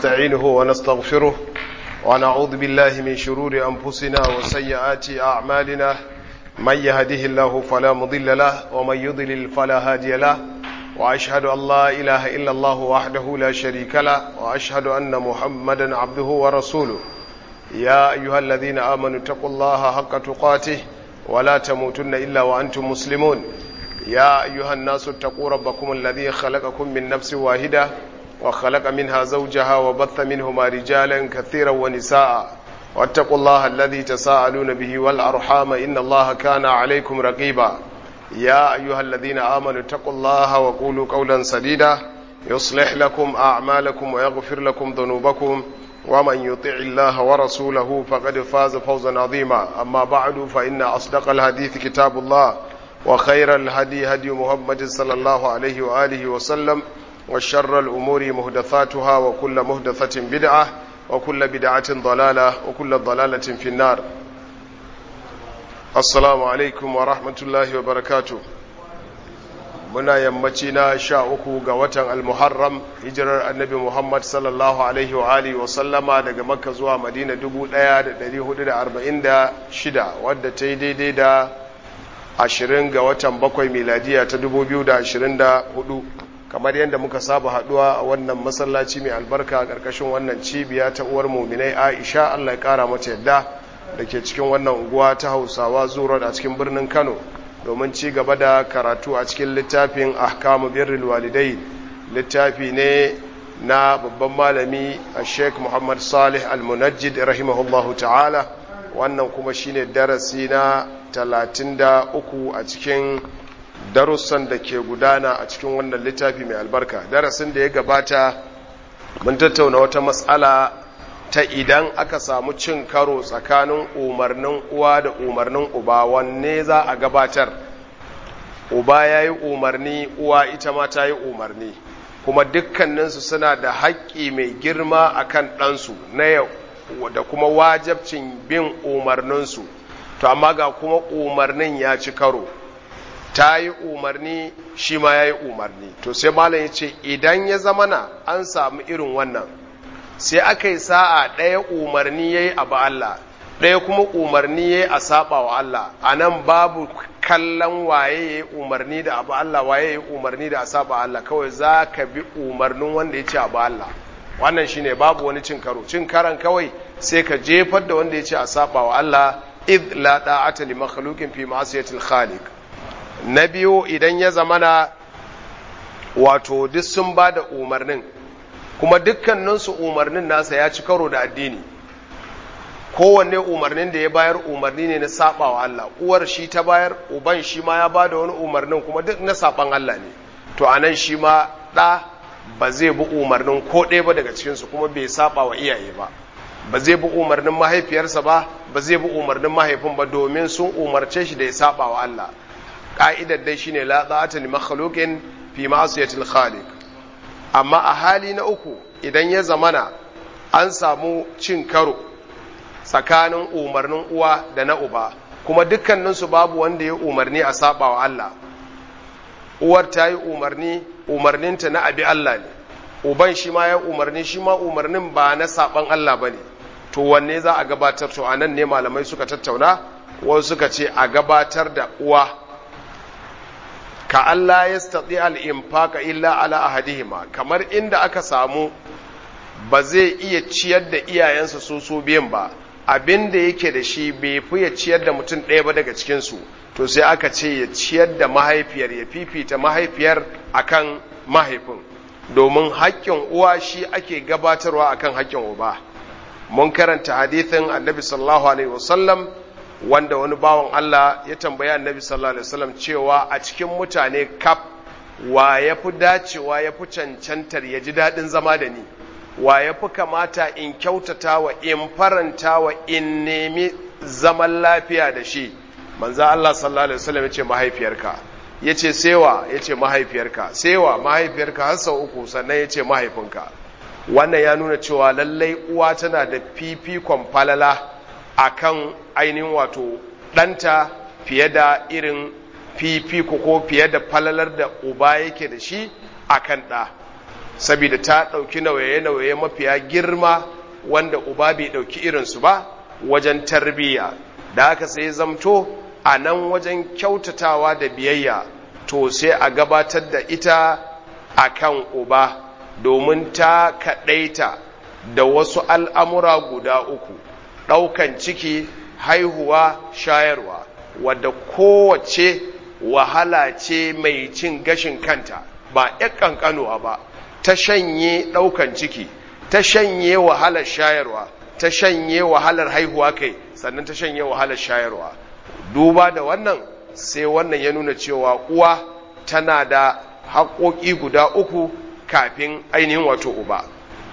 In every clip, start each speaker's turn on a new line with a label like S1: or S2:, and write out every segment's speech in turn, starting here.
S1: ونستعينه ونستغفره ونعوذ بالله من شرور أنفسنا وسيئات أعمالنا من يهده الله فلا مضل له ومن يضلل فلا هادي له وأشهد أن لا إله إلا الله وحده لا شريك له وأشهد أن محمدا عبده ورسوله يا أيها الذين آمنوا اتقوا الله حق تقاته ولا تموتن إلا وأنتم مسلمون يا أيها الناس اتقوا ربكم الذي خلقكم من نفس واحدة وخلق منها زوجها وبث منهما رجالا كثيرا ونساء واتقوا الله الذي تساءلون به والأرحام إن الله كان عليكم رقيبا يا أيها الذين آمنوا اتقوا الله وقولوا قولا سديدا يصلح لكم أعمالكم ويغفر لكم ذنوبكم ومن يطع الله ورسوله فقد فاز فوزا عظيما أما بعد فإن أصدق الحديث كتاب الله وخير الهدي هدي محمد صلى الله عليه وآله وسلم وشر الأمور مهدثاتها وكل مهدثة بدعة وكل بدعة ضلالة وكل ضلالة في النار السلام عليكم ورحمة الله وبركاته muna yammaci na sha uku ga watan almuharram hijirar annabi muhammad sallallahu alaihi wa alihi wa sallama daga makka zuwa madina 1446 wadda ta yi daidai da ashirin ga watan bakwai miladiya ta 2024 kamar yadda muka saba haduwa a wannan masallaci mai albarka a ƙarƙashin wannan cibiya ta uwar muminai aisha allah ya ƙara mata yadda da ke cikin wannan unguwa ta hausawa zuwa a cikin birnin kano domin ci gaba da karatu a cikin littafin ahkamu birrul walidai littafi ne na babban malami a sheik muhammad salih al-munajjid rahimahullahu ta'ala wannan kuma shine darasi na 33 a cikin darussan da ke gudana a cikin wannan littafi mai albarka darasin da ya gabata mun tattauna wata matsala ta idan aka samu cin karo tsakanin umarnin uwa da umarnin uba wanne za a gabatar uba ya yi umarni uwa ita ma ta yi umarni kuma dukkaninsu suna da haƙƙi mai girma a kan ɗansu na yau da kuma wajabcin bin umarninsu to amma ga kuma umarnin ya ci karo ta yi umarni shi ma ya yi umarni to sai malam ya ce idan ya zamana an samu irin wannan sai aka yi sa'a ɗaya umarni ya yi abu Allah ɗaya kuma umarni ya yi a saba wa Allah a nan babu kallon waye ya yi umarni da abu Allah waye ya yi umarni da a saba Allah kawai za ka bi umarnin wanda ya ce abu Allah wannan shine babu wani cin karo cin karan kawai sai ka jefar da wanda ya ce a saba wa Allah id la da'ata li makhluqin fi ma'siyatil khaliq na biyu idan ya zamana wato duk sun ba da umarnin kuma dukkaninsu umarnin nasa ya ci karo da addini kowanne umarnin da ya bayar umarni ne na saba wa Allah uwar shi ta bayar uban shi ma ya bada wani umarnin kuma duk na saban Allah ne to anan shi ma ɗa ba zai bi umarnin ko ɗaya ba daga cikinsu kuma bai saba wa iyaye ba ba zai bi umarnin mahaifiyarsa ba ba zai bi umarnin mahaifin ba domin sun umarce shi da ya saba wa Allah ka'idar dai shine la ta'ata li makhluqin fi ma'siyatil khaliq amma a hali na uku idan ya zamana an samu cin karo tsakanin umarnin uwa da na uba kuma dukkaninsu babu wanda ya umarni a saba wa Allah uwar ta yi umarni umarninta na abi Allah ne uban shi ma ya umarni shi ma umarnin ba na saban Allah ba ne to wanne za a gabatar to a nan ne malamai suka tattauna wasu suka ce a gabatar da uwa ka Allah ya staɗi al'infaka illa ala ahadihima kamar inda aka samu ba zai iya ciyar da iyayensa su su biyan ba abin da yake da shi bai fi ya ciyar da mutum ɗaya ba daga cikinsu to sai aka ce ya ciyar da mahaifiyar ya fifita mahaifiyar akan mahaifin domin haƙƙin uwa shi ake gabatarwa akan haƙƙin uba mun karanta hadithin annabi sallallahu alaihi wasallam wanda wani bawan Allah ya tambayi annabi sallallahu alaihi wasallam cewa a cikin mutane kaf wa ya fi dacewa ya fi cancantar ya ji daɗin zama da ni wa ya fi kamata in kyautata wa in faranta wa in nemi zaman lafiya da shi manzo Allah sallallahu alaihi wasallam ya ce mahaifiyarka ya ce sewa ya ce mahaifiyarka sewa mahaifiyarka har sau uku sannan ya ce mahaifinka wannan ya nuna cewa lallai uwa tana da fifikon falala akan ainihin wato ɗanta fiye da irin fifiko ko fiye da falalar da uba yake da shi akan ɗa saboda ta ɗauki nauye-nauye mafiya girma wanda uba bai ɗauki irinsu ba wajen tarbiyya da haka sai zamto a nan wajen kyautatawa da biyayya to sai a gabatar da ita a kan uba domin ta kaɗaita da wasu al'amura guda uku ɗaukan ciki haihuwa shayarwa wadda kowace wahala ce mai cin gashin kanta ba ‘yan ƙanƙanuwa ba ta shanye ɗaukan ciki ta shanye wahalar shayarwa ta shanye wahalar haihuwa kai sannan ta shanye wahalar shayarwa duba da wannan sai wannan ya nuna cewa uwa tana da haƙoƙi guda uku kafin ainihin wato uba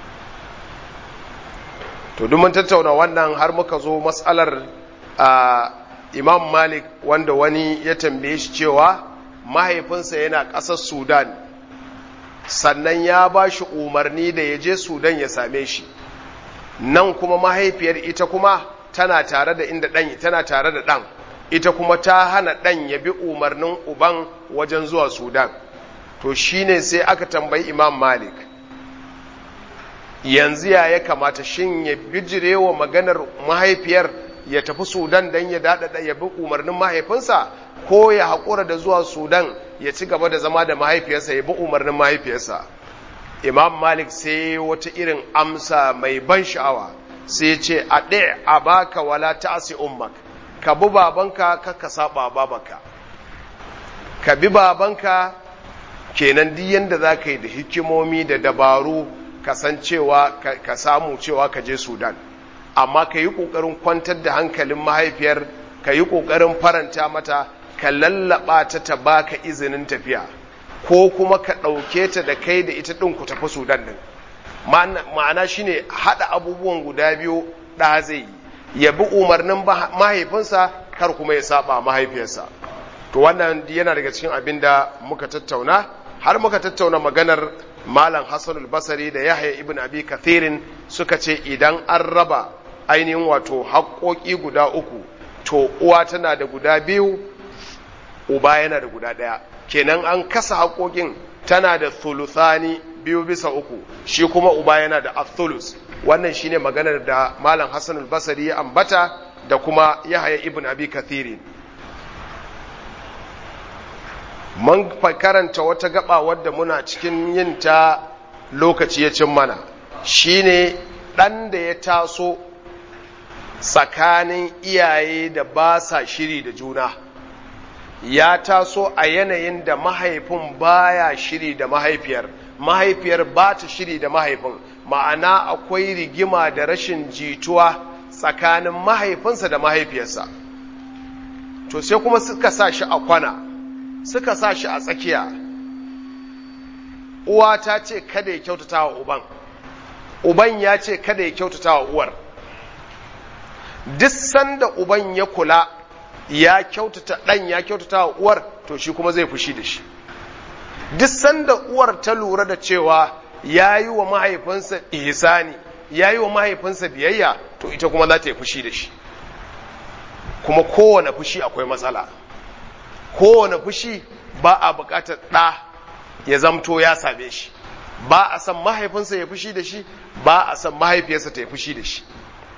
S1: to mun tattauna wannan har muka zo matsalar imam malik wanda wani ya tambaye shi cewa mahaifinsa yana ƙasar sudan sannan ya ba shi umarni da ya je sudan ya same shi nan kuma mahaifiyar ita kuma tana tare da inda ɗan tana tare da ɗan ita kuma ta hana ɗan ya bi umarnin uban wajen zuwa sudan to shine sai aka tambayi imam malik yanzu ya ya kamata shin ya bijire wa maganar mahaifiyar ya tafi sudan don ya daɗaɗa ya bi umarnin mahaifinsa ko ya haƙura da zuwa sudan ya ci gaba da zama da mahaifiyarsa ya bi umarnin mahaifiyarsa imam malik sai wata irin amsa mai ban sha'awa sai ce a ɗaya a baka wala ta'asi ummak ka bi babanka ka ka saba babanka ka bi babanka kenan duk yanda za ka yi da hikimomi da dabaru kasancewa ka samu cewa ka je sudan amma ka yi ƙoƙarin kwantar da hankalin mahaifiyar ka yi ƙoƙarin faranta mata ka lallaba ta ta baka izinin tafiya ko kuma ka ɗauke ta da kai da ita ɗin ku tafi sudan ɗin ma'ana shine haɗa abubuwan guda biyu ɗa zai yi ya bi umarnin mahaifinsa kar kuma ya saba mahaifiyarsa to wannan yana daga cikin abin da muka tattauna har muka tattauna maganar malam hassanul basari da yahya ibn abi kathirin suka ce idan an raba ainihin wato haƙoƙi guda uku to uwa tana da guda biyu uba yana da guda ɗaya kenan an kasa haƙoƙin tana da thuluthani biyu bisa uku shi kuma uba yana da athulus wannan shine maganar da malam hassanul basari ya ambata da kuma yahya ibn abi kathirin mun karanta wata gaba wadda muna cikin yin ta lokaci ya cin mana shine ɗan da ya taso tsakanin iyaye da ba sa shiri da juna ya taso a yanayin da mahaifin baya shiri da mahaifiyar mahaifiyar ba ta shiri da mahaifin ma'ana akwai rigima da rashin jituwa tsakanin mahaifinsa da mahaifiyarsa to sai kuma suka sa shi a kwana suka sa shi a tsakiya uwa ta ce kada ya kyautata wa uban uban ya ce kada ya kyautata wa uwar duk sanda uban ya kula ya kyautata ɗan ya kyautata wa uwar to shi kuma zai fushi da shi duk sanda uwar ta lura da cewa ya yi wa mahaifinsa ihsani ya yi wa mahaifinsa biyayya to ita kuma za ta yi fushi da shi kuma kowane fushi akwai matsala kowane fushi ba a bukatar ɗa ya zamto ya same shi ba a san mahaifinsa ya fushi da shi ba a san mahaifiyarsa ta ya fushi da shi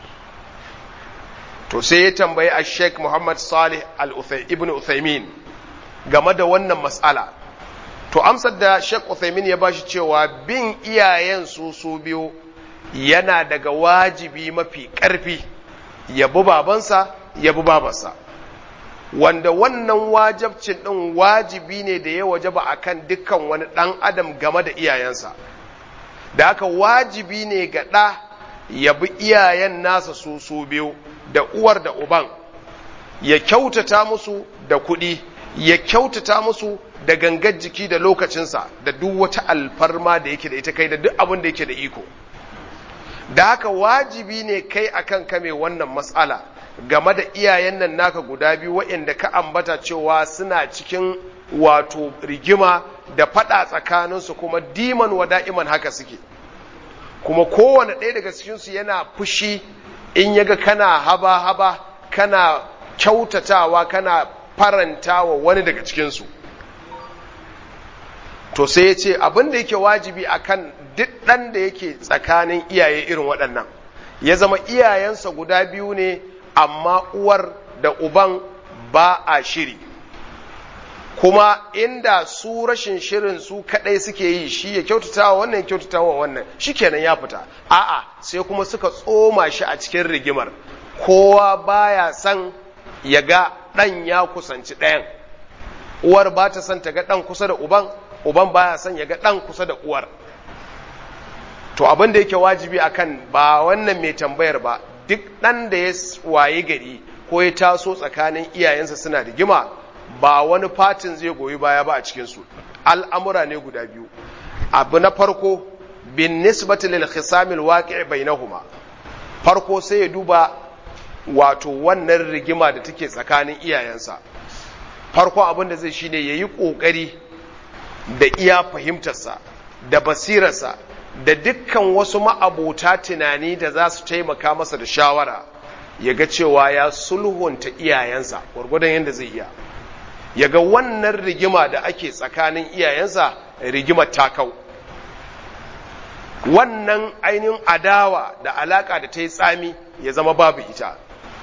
S1: to sai ya tambayi a sheik muhammad salih ibn uthaymin game da wannan matsala to amsar da sheik uthaymin ya bashi cewa bin iyayen su su biyu yana daga wajibi mafi ƙarfi ya bi babansa ya bi babansa wanda wannan wajabcin ɗin wajibi ne da ya wajaba a kan dukkan wani ɗan adam game da iyayensa da haka wajibi ne ga ɗa ya bi iyayen nasa su su biyu da uwar da uban ya kyautata musu da kuɗi ya kyautata musu da gangar jiki da lokacinsa da duk wata alfarma da yake da ita kai da duk abin da yake da iko da haka wajibi ne kai akan kame wannan matsala game da iyayen nan naka guda biyu waɗanda ka ambata cewa suna cikin wato rigima da faɗa tsakaninsu kuma diman wa da'iman haka suke kuma kowane ɗaya daga cikinsu yana fushi in yaga kana haba-haba kana kyautatawa kana farantawa wani daga cikinsu to sai ya ce abin da yake wajibi akan duk ɗan da yake tsakanin iyaye irin waɗannan ya zama iyayensa guda biyu ne amma uwar da uban ba a shiri kuma inda su rashin shirin su kadai suke yi shi ya kyautata wa wannan ya kyautata wa wannan shikenan ya fita a'a sai kuma suka tsoma shi a cikin rigimar kowa baya son ya ga dan ya kusanci ɗayan uwar ba ta son ta ga dan kusa da uban uban baya son ya ga dan kusa da uwar to abin da yake wajibi akan ba wannan mai tambayar ba duk dan da ya waye gari ko ya taso tsakanin iyayensa suna rigima ba wani fatin zai goyi baya ba a cikinsu al'amura ne guda biyu abu na farko bin nisbati lil khisamil waqi' bainahuma farko sai ya duba wato wannan rigima da take tsakanin iyayensa farko abin da zai shine yayi kokari da iya fahimtarsa da basirarsa da dukkan wasu ma'abota tunani da za su taimaka masa da shawara ya ga cewa ya sulhunta iyayensa gwargwadon yadda zai iya ya ga wannan rigima da ake tsakanin iyayensa rigimar takau wannan ainihin adawa da alaka da ta yi tsami ya zama babu ita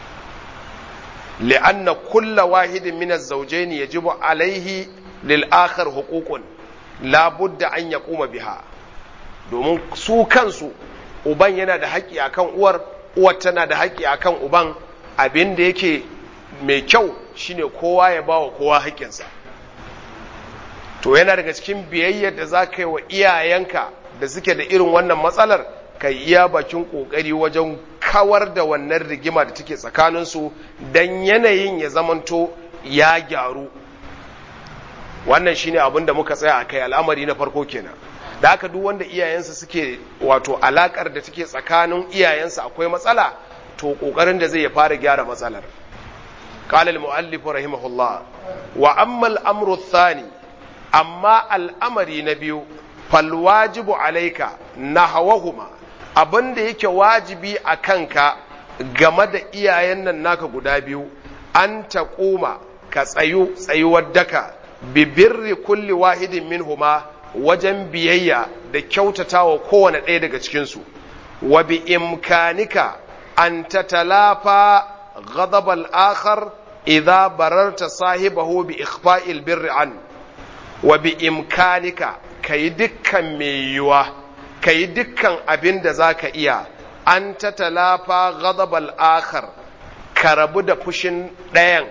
S1: li'anna kulla wahidin min az-zawjayn yajibu alaihi lil akhar huququn la budda an yaquma biha domin su kansu uban yana da haƙƙi akan uwar uwar tana da haƙƙi akan uban abin da yake mai kyau shine kowa ya ba wa kowa haƙƙinsa to yana daga cikin biyayyar da za ka yi wa iyayenka da suke da irin wannan matsalar ka iya bakin ƙoƙari wajen kawar da wannan rigima da take tsakaninsu don yanayin ya zamanto ya gyaru wannan shine abin da muka tsaya a kai al'amari na farko kenan da haka duk wanda iyayensa suke wato alakar da take tsakanin iyayensa akwai matsala to ƙoƙarin da zai ya fara gyara matsalar قال المؤلف رحمه الله وأما الأمر الثاني أما الأمر نبي فالواجب عليك نحوهما abin da yake wajibi a kanka game da iyayen nan naka guda biyu an ta koma ka tsayu tsayuwar daka bibirri kulli wahidin minhuma wajen biyayya da kyautata wa kowane ɗaya daga cikinsu wa bi imkanika an ta talafa غضب الآخر إذا بررت صاحبه بإخفاء البر عنه وبإمكانك كي دكا ميوا كي دكا أبن ذاك إيا أن تتلافى غضب الآخر كربو فشن دين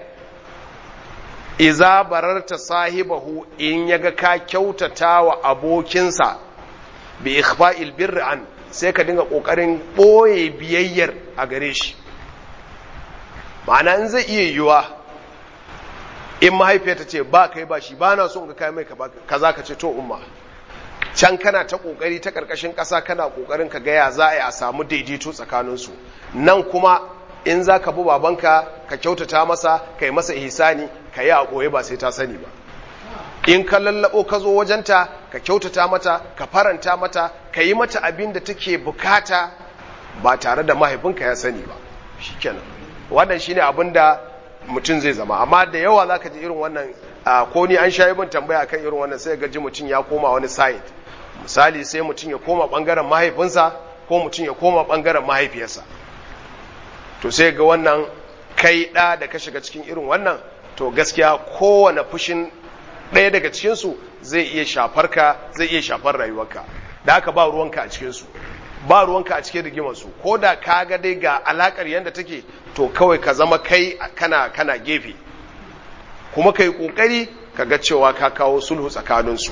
S1: iza bararta sahibahu in yaga ka kyautata wa abokinsa bi ikhfa'il birri an sai ka dinga kokarin boye biyayyar a gare shi ma'ana in zai iya yiwuwa in mahaifiyarta ce ba kai ba shi ba na son ga kai mai kaza ka ce to umma can kana ta kokari ta karkashin ƙasa kana kokarin ka gaya za a yi a samu daidaito tsakaninsu nan kuma in za ka bi babanka ka kyautata masa ka yi masa ihsani ka yi a ɓoye ba sai ta sani ba in ka lallabo ka zo wajenta ka kyautata mata ka faranta mata ka yi mata abin da take bukata ba tare da mahaifinka ya sani ba shikenan wannan shine abin da mutum zai zama amma da yawa za ka ji irin wannan ko ni an shayi bin tambaya kan irin wannan sai ga ji mutum ya koma wani side misali sai mutum ya koma bangaren mahaifinsa ko mutum ya koma bangaren mahaifiyarsa to sai ga wannan kai ɗa da ka shiga cikin irin wannan to gaskiya kowane fushin ɗaya daga cikinsu zai iya shafar ka zai iya shafar rayuwarka da haka ba ruwanka a cikinsu ba ruwanka a cikin rigimarsu ko da ka ga dai ga alakar yadda take to kawai ka zama kai kana kana gefe kuma ka yi ƙoƙari ka ga cewa ka kawo sulhu tsakaninsu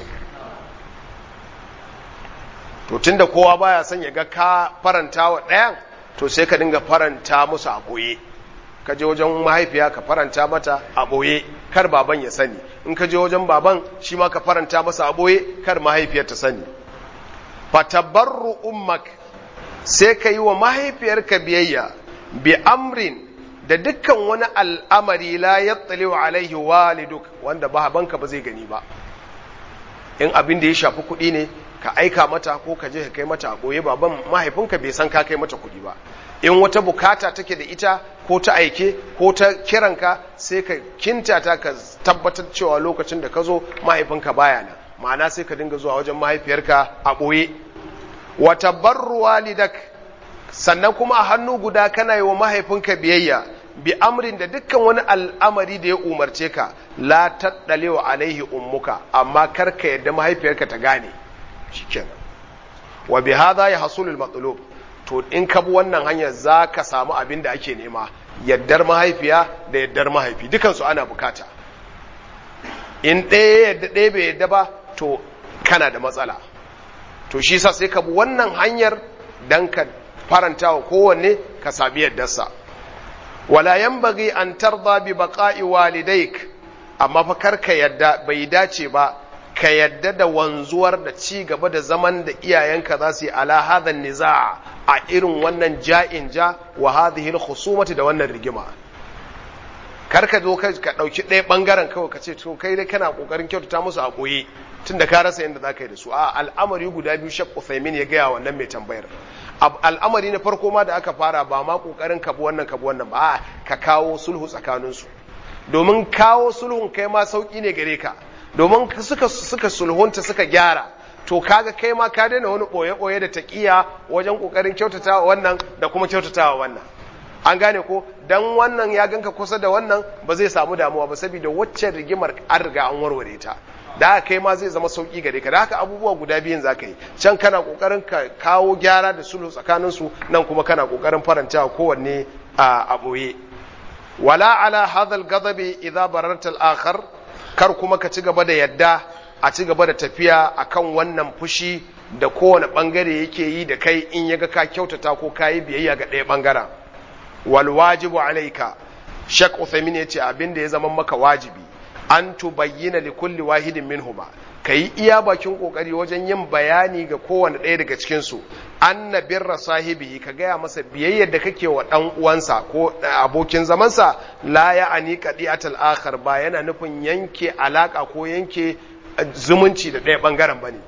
S1: to tunda kowa baya son ya ga ka faranta wa ɗayan to sai ka dinga faranta musu a ɓoye ka je wajen mahaifiya ka faranta mata a ɓoye kar baban ya sani in ka je wajen baban shi ma ka faranta masa a ɓoye kar mahaifiyar ta sani fatabarru ummak sai ka yi wa mahaifiyarka biyayya bi amrin da dukkan wani al'amari la yattali wa alaihi waliduk wanda babanka ba zai gani ba in abin da ya shafi kuɗi ne ka aika mata ko ka je ka kai mata a ɓoye baban mahaifinka bai san ka kai mata kuɗi ba in wata bukata take da ita ko ta aike ko ta kiranka sai ka kinta ta ka tabbatar cewa lokacin da ka zo mahaifinka baya nan ma'ana sai ka dinga zuwa wajen mahaifiyarka a ɓoye wata barru walidak sannan kuma a hannu guda kana yi wa mahaifinka biyayya bi amrin da dukkan wani al'amari da ya umarce ka la taɗalewa alaihi ummuka amma kar ka yadda mahaifiyarka ta gane shikenan wa bi hadha ya hasulul matlub to in ka bi wannan hanyar za ka samu abin da ake nema yaddar mahaifiya da yaddar mahaifi dukansu ana bukata in ɗaya yadda ɗaya bai yadda ba to kana da matsala to shi sa sai ka bi wannan hanyar dan ka faranta wa kowanne ka sami yaddarsa wala yanbaghi an tarda bi baqa'i walidaik amma fa kar ka yadda bai dace ba ka yadda da wanzuwar da ci gaba da zaman da iyayenka za su yi ala hadhan niza a irin wannan ja'in ja wa hadhihi al da wannan rigima kar ka zo ka dauki ɗaya bangaren kawai ka ce to kai dai kana kokarin kyautata musu a koyi tunda ka rasa yadda zaka yi da su a al'amari guda biyu Sheikh Uthaymeen ya gaya wannan mai tambayar al'amari na farko ma da aka fara ba ma kokarin ka bi wannan ka bi wannan ba ka kawo sulhu tsakanin su domin kawo sulhun kai ma sauki ne gare ka domin suka suka sulhunta suka gyara to kaga kai ma ka daina wani boye-boye da taqiya wajen kokarin kyautatawa wannan da kuma kyautatawa wannan an gane ko dan wannan ya ganka kusa da wannan ba zai samu damuwa ba saboda waccan rigimar an riga an warware ta da haka kai ma zai zama sauki gare ka da haka abubuwa guda biyun za ka yi can kana kokarin ka kawo gyara da sulhu tsakanin su nan kuma kana kokarin faranta kowanne a boye wala ala hadha al-ghadabi idza bararta al-akhar kar kuma ka ci gaba da yadda a ci gaba da tafiya akan wannan fushi da kowane bangare yake yi da kai in yaga ka kyautata ko ka yi biyayya ga ɗaya bangaren wal wajibu alaika shak uthaymin yace abin da ya zama maka wajibi an tubayyana li kulli wahidin minhuma kai iya bakin kokari wajen yin bayani ga kowane ɗaya daga cikin su anna birra sahibi ka gaya masa biyayyar da kake wa dan uwansa ko abokin zamansa la ya'ani qadi'atul akhar ba yana nufin yanke alaka ko yanke zumunci da ɗaya bangaren bane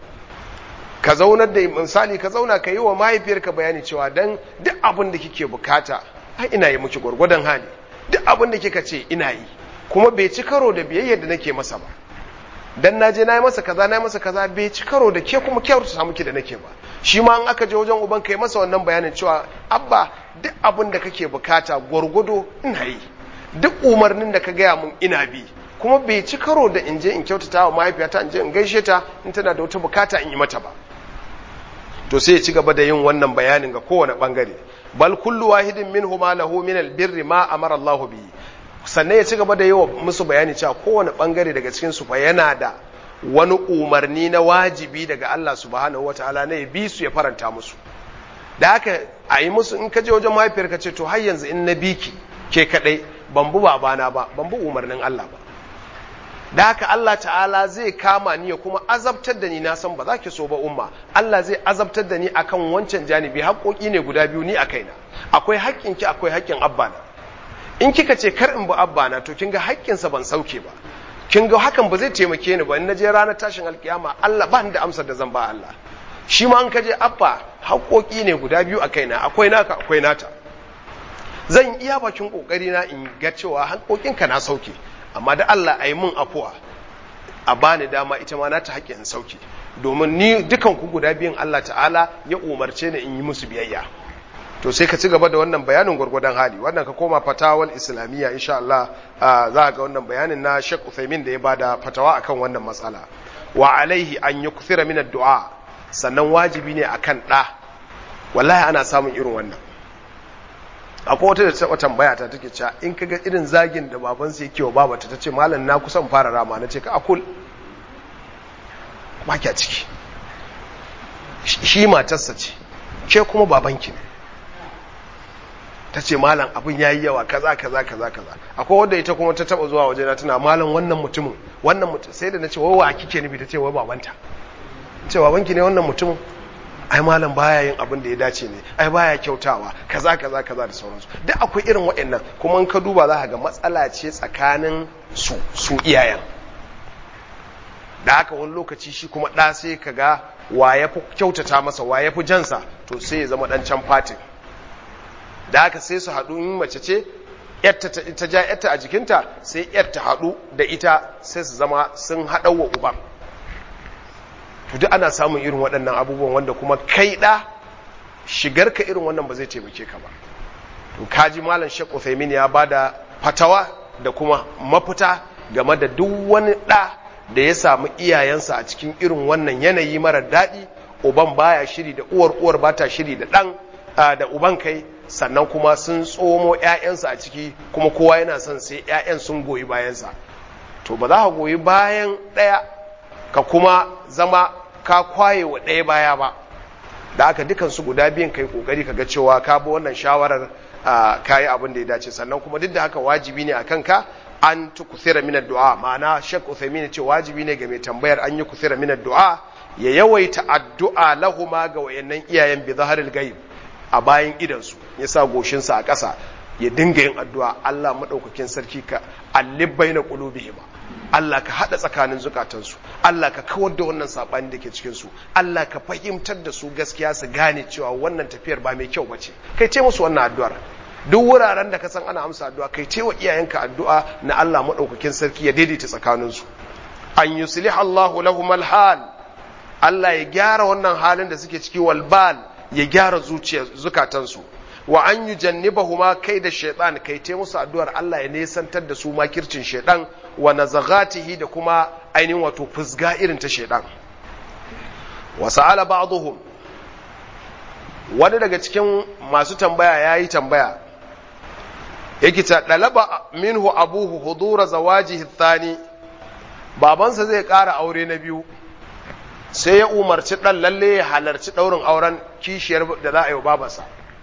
S1: ka zaunar da misali ka zauna ka yi wa mahaifiyarka bayani cewa dan duk abin da kike bukata ai ina yi miki gwargwadon hali duk abin da kika ce ina yi kuma bai ci karo da biyayyar da nake masa ba dan na je na yi masa kaza na yi masa kaza bai ci karo da ke kuma kyautu samu ki da nake ba shi ma an aka je wajen uban kai masa wannan bayanin cewa abba duk abin da kake bukata gwargwado ina yi duk umarnin da ka gaya mun ina bi kuma bai ci karo da in je in kyautata wa mahaifiyata in je in gaishe ta in tana da wata bukata in yi mata ba to sai ya ci gaba da yin wannan bayanin ga kowane bangare bal kullu wahidin minhuma lahu min albirri ma amara Allahu bihi sannan ya ci gaba da yi wa musu bayani cewa kowane bangare daga cikin su fa yana da wani umarni na wajibi daga Allah subhanahu wataala ne bi su ya faranta musu da haka a yi musu in ka je wajen mahaifiyar ka ce to har yanzu in na biki ke kadai ban bu babana ba ban bu umarnin Allah ba da haka Allah ta'ala zai kama ni ya kuma azabtar da ni na san ba za ki so ba umma Allah zai azabtar da ni akan wancan janibi haƙoƙi ne guda biyu ni a kaina akwai haƙƙin ki akwai haƙƙin abbana in kika ce kar in bi abbana to kin ga haƙƙinsa ban sauke ba kin ga hakan ba zai taimake ni ba in naje ranar tashin alkiyama Allah ba ni da amsar da zan ba Allah shi ma an kaje abba haƙoƙi ne guda biyu a kaina akwai naka akwai nata zan iya bakin kokari na in ga cewa haƙoƙinka na sauke amma da Allah a yi mun afuwa a bani dama ita ma na ta haƙƙin sauki domin ni dukan ku guda biyan Allah ta'ala ya umarce ni in yi musu biyayya to sai ka ci gaba da wannan bayanin gwargwadon hali wannan ka koma fatawal islamiyya insha Allah za ga wannan bayanin na Sheikh Uthaymeen da ya bada fatawa akan wannan matsala wa alaihi an yukthira min ad-du'a sannan wajibi ne akan da wallahi ana samun irin wannan akwai wata da taɓa tambaya ta take cewa in kaga irin zagin da baban sai yake wa babata ta ce malam na kusan fara rama na ce ka akul ba kya ciki shi matarsa ce ke kuma babanki ne ta ce malam abin ya yi yawa kaza kaza kaza kaza akwai wadda ita kuma ta taɓa zuwa waje na tana malam wannan mutumin wannan mutum sai da na ce wawa kike nufi ta ce wai babanta ce babanki ne wannan mutumin ai malam baya yin abin da ya dace ne ai baya kyautawa kaza kaza kaza da sauransu duk akwai irin waɗannan kuma in ka duba za ka ga matsala ce tsakanin su su iyayen da haka wani lokaci shi kuma ɗa sai ka ga wa ya fi kyautata masa wa ya fi jansa to sai ya zama ɗan can fatin da haka sai su haɗu in mace ce ta ja yarta a jikinta sai yar ta haɗu da ita sai su zama sun haɗa wa uban to duk ana samun irin waɗannan abubuwan wanda kuma kai ɗa shigarka irin wannan ba zai taimake ka ba to kaji malam Sheikh Uthaymeen ya bada fatawa da kuma mafita game da duk wani ɗa da ya samu iyayensa a cikin irin wannan yanayi mara daɗi uban baya shiri da uwar uwar bata shiri da ɗan da uban kai sannan kuma sun tsomo ‘ya'yansa a ciki kuma kowa yana son sai ‘ya'yan sun goyi bayansa to ba za ka goyi bayan ɗaya ka kuma zama ka kwaye wa ɗaya baya ba da aka dukansu guda biyan kai kokari ka ga cewa ka bi wannan shawarar ka yi abin da ya dace sannan kuma duk da haka wajibi ne a kanka an tu kuthira min du'a ma'ana shek uthaymin ce wajibi ne ga mai tambayar an yi kuthira min du'a ya yawaita addu'a lahuma ga wayannan iyayen bi zaharil ghaib a bayan idansu ya sa goshinsa a ƙasa ya dinga yin addu'a Allah maɗaukakin sarki ka allibbai na ƙulubihima Allah ka haɗa tsakanin zukatansu Allah ka kawar da wannan saɓani da ke cikinsu Allah ka fahimtar da su gaskiya su gane cewa wannan tafiyar ba mai kyau ba ce kai ce musu wannan addu'ar duk wuraren da ka san ana amsa addu'a kai ce wa iyayenka addu'a na Allah maɗaukakin sarki ya daidaita tsakaninsu an yuslih Allahu lahum hal Allah ya gyara wannan halin da suke ciki walbal ya gyara zuciya zukatansu wa an yi jannibahuma kai da shaitan kai te musu addu'ar Allah ya nesantar da su makircin shaitan wa nazagatihi da kuma ainihin wato fusga irin ta shaitan wa sa'ala ba'dhum wani daga cikin masu tambaya yayi tambaya yake ta dalaba minhu abuhu hudura zawajihi thani babansa zai ƙara aure na biyu sai ya umarci ɗan lalle ya halarci ɗaurin auren kishiyar da za a yi wa babansa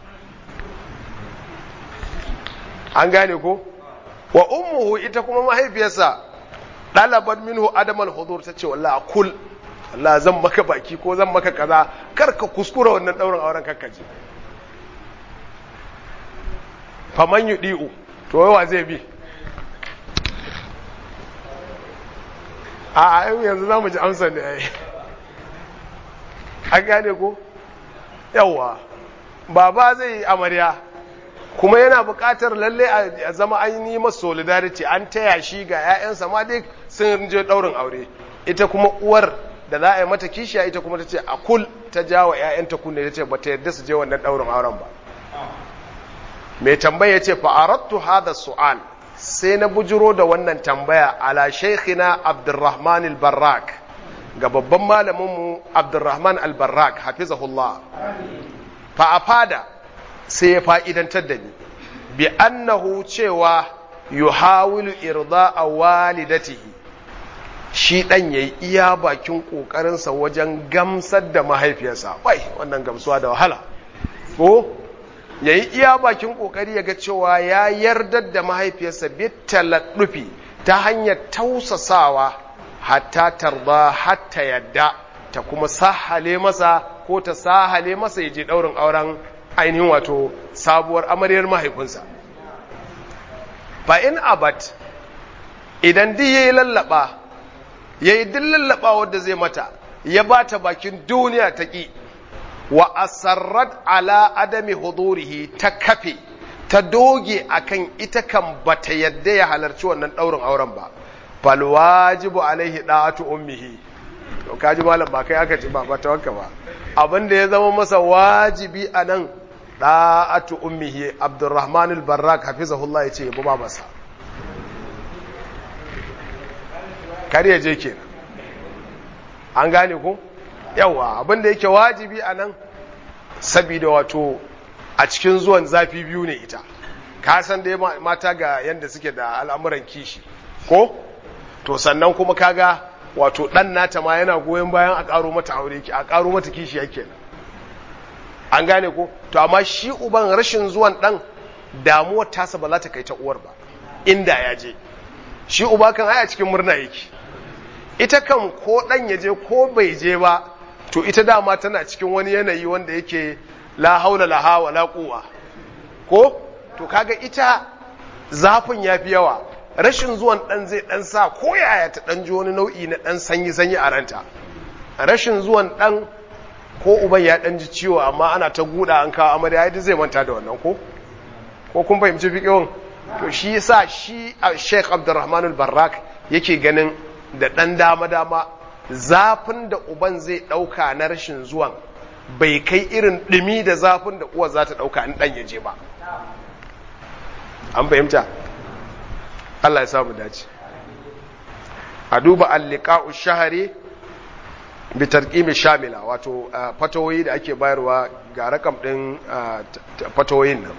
S1: an gane ko wa ummuhu ita kuma mahaifiyarsa ɗalabar minhu adamal hudur ta ce wallah kul Allah zan maka baki ko zan maka kaza kar ka kuskura wannan ɗaurin auren kakkaji faman yi ɗi'u to yawa zai bi a yanzu za mu ji amsa ne ai an gane ko yawa baba zai yi amarya kuma yana buƙatar lalle a zama an yi masa solidarity an taya shi ga 'ya'yansa ma dai sun je ɗaurin aure ita kuma uwar da za a yi mata kishiya ita kuma ta ce a kul ta ja wa 'ya'yanta kunne ta ce ba ta yarda su je wannan ɗaurin auren ba mai tambaya ya ce fa'arattu hada su'al sai na bujiro da wannan tambaya ala shaikhina abdurrahman al-barrak ga babban malaminmu abdurrahman al-barrak hafizahullah fa a fada sai ya fa'idantar da ni bi annahu cewa yuhawilu irda a walidatihi shi ɗan ya yi iya bakin ƙoƙarinsa wajen gamsar da mahaifiyarsa bai wannan gamsuwa da wahala ko ya yi iya bakin ƙoƙari ya ga cewa ya yardar da mahaifiyarsa bitalaɗufi ta hanyar tausasawa hatta tarda hatta yadda ta kuma sahale masa ko ta sahale masa ya je ɗaurin auren ainihin wato sabuwar amaryar mahaifinsa fa in abat idan duk yayi lallaba yayi duk lallaba wanda zai mata ya bata bakin duniya ta ki wa asarrat ala adami hudurihi ta kafe ta doge akan ita kan bata yadda ya halarci wannan daurin auren ba fal wajibu alaihi da'atu ummihi to kaji malam ba kai aka ci ba ba tawakka ba abinda ya zama masa wajibi anan da'atu ummihi abdurrahman al-barrak hafizahullah yace yabo ba masa kar ya je kenan an gane ko yawa abinda yake wajibi anan saboda wato a cikin zuwan zafi biyu ne ita ka san dai mata ga yanda suke da al'amuran kishi ko to sannan kuma kaga wato dan nata ma yana goyon bayan a karo mata aure ki a karo mata kishi yake an gane ko to amma shi uban rashin zuwan dan damuwar tasa ba za ta kai ta uwar ba inda ya je shi uba kan aya cikin murna yake ita kan ko dan ya je ko bai je ba to ita dama tana cikin wani yanayi wanda yake la haula la hawa la quwa ko to kaga ita zafin yafi yawa rashin zuwan dan zai dan sa ko yaya ta dan ji wani nau'i na dan sanyi sanyi a ranta rashin zuwan dan ko uban ya dan ji ciwo amma ana ta guda an kawo amarya yadda zai manta da wannan ko ko kun fahimci fiqhun to shi yasa shi Sheikh Abdulrahman al-Barrak yake ganin da dan dama dama zafin da uban zai ɗauka na rashin zuwan bai kai irin ɗumi da zafin da uwar za ta ɗauka in ɗan ya je ba an fahimta Allah ya samu dace a duba alliqa'u shahari bi tarqimi shamila wato fatawoyi da ake bayarwa ga rakam din fatawoyin nan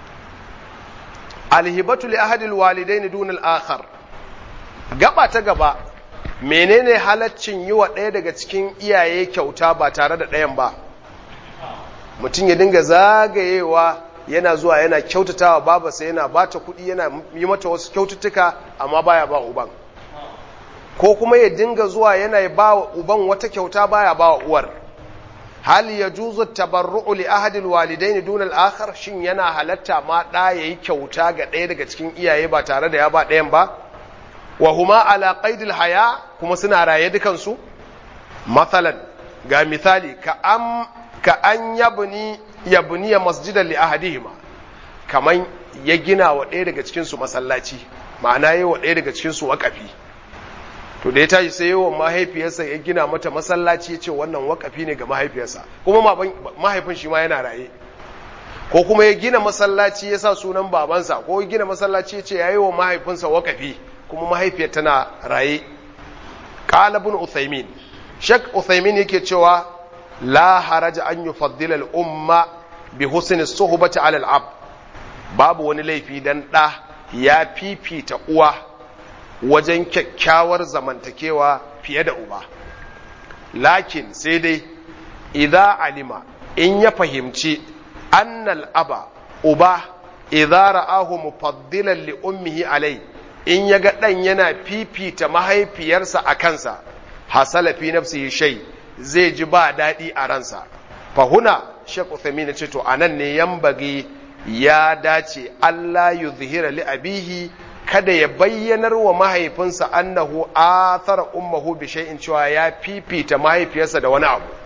S1: alhibatu li ahadil walidain dun al-akhar gaba ta gaba menene halaccin yi wa ɗaya daga cikin iyaye kyauta ba tare da ɗayan ba mutum ya dinga zagayewa yana zuwa yana kyautatawa babarsa yana bata kuɗi yana yi mata wasu kyaututtuka amma baya ba uban ko kuma ya dinga zuwa yana ba wa uban wata kyauta baya ba wa uwar hal ya juzu tabarru'u li ahadil walidaini dun al-akhar shin yana halatta ma da yayi kyauta ga ɗaya daga cikin iyaye ba tare da ya ba ɗayan ba wa huma ala qaidil haya kuma suna raye dukan su mathalan ga misali ka am ka an yabni yabni masjidan li ahadihima kaman ya gina wa ɗaya daga cikin su masallaci ma'ana yayi wa ɗaya daga cikin su waƙafi to da ya tashi sai yawan mahaifiyarsa ya gina mata masallaci ya ce wannan wakafi ne ga mahaifiyarsa kuma mahaifin shi ma yana raye ko kuma ya gina masallaci ya sa sunan babansa ko ya gina masallaci ya ce ya yi wa mahaifinsa wakafi kuma mahaifiyar tana raye ƙalabun uthaymin shek uthaymin yake cewa la haraja an yi faddilal umma bi husni suhbati alal ab babu wani laifi dan ɗa ya fifita uwa wajen kyakkyawar zamantakewa fiye da uba lakin sai dai idza alima in ya fahimci annal aba uba idza ra'ahu mufaddilan li ummihi alai in yaga dan yana fifita mahaifiyarsa a kansa hasala fi nafsihi shay zai ji ba dadi a ransa fahuna Sheikh Uthaymeen ce to anan ne yambagi ya dace Allah yuzhira li abihi kada ya bayyanar wa mahaifinsa annahu athara ummuhu bi shay'in cewa ya fifita mahaifiyarsa da wani abu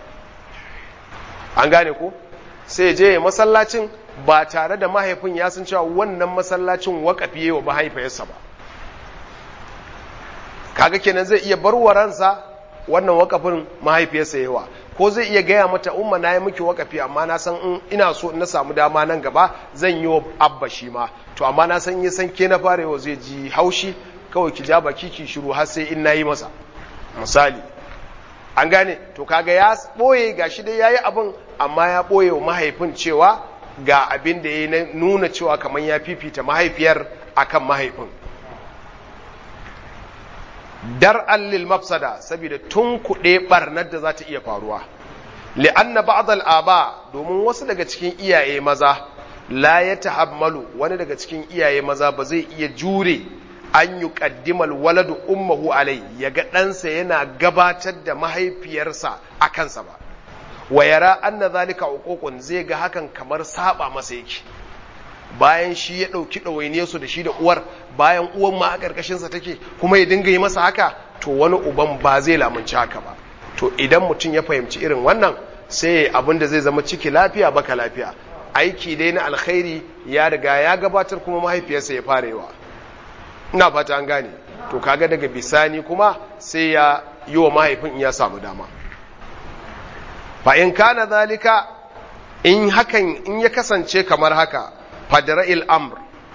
S1: an gane ko sai je masallacin ba tare da mahaifin ya san cewa wannan masallacin wakafi wa mahaifiyarsa ba kaga kenan zai iya bar ransa wannan wakafin mahaifiyarsa yawa ko zai iya gaya mata umma na yi miki wakafi amma na san in ina so na samu dama nan gaba zan yi wa abba shi ma to amma na san yi san ke na fara yau zai ji haushi kawai ki ja baki ki shiru har sai in na yi masa misali an gane to kaga ya ɓoye ga shi dai ya yi abin amma ya ɓoye wa mahaifin cewa ga abin da ya nuna cewa kamar ya fifita mahaifiyar akan mahaifin dar allil mafsada saboda tun kuɗe ɓarnar da za ta iya faruwa li'anna ba'dal aba domin wasu daga cikin iyaye maza la ya tahammalu wani daga cikin iyaye maza ba zai iya jure an yi ƙaddimal waladu ummahu alai ya ga ɗansa yana gabatar da mahaifiyarsa a kansa ba wa yara anna zalika uququn zai ga hakan kamar saba masa yake bayan shi ya ɗauki ɗawainiyar su da shi da uwar bayan uwan ma a ƙarƙashinsa take kuma ya dinga yi masa haka to wani uban ba zai lamunci haka ba to idan mutum ya fahimci irin wannan sai abin da zai zama ciki lafiya baka lafiya aiki dai na alkhairi ya riga ya gabatar kuma mahaifiyarsa ya farewa ina fata an gane to kaga daga bisani kuma sai ya yi wa mahaifin ya samu dama fa in kana zalika in hakan in ya kasance kamar haka fadra'il amr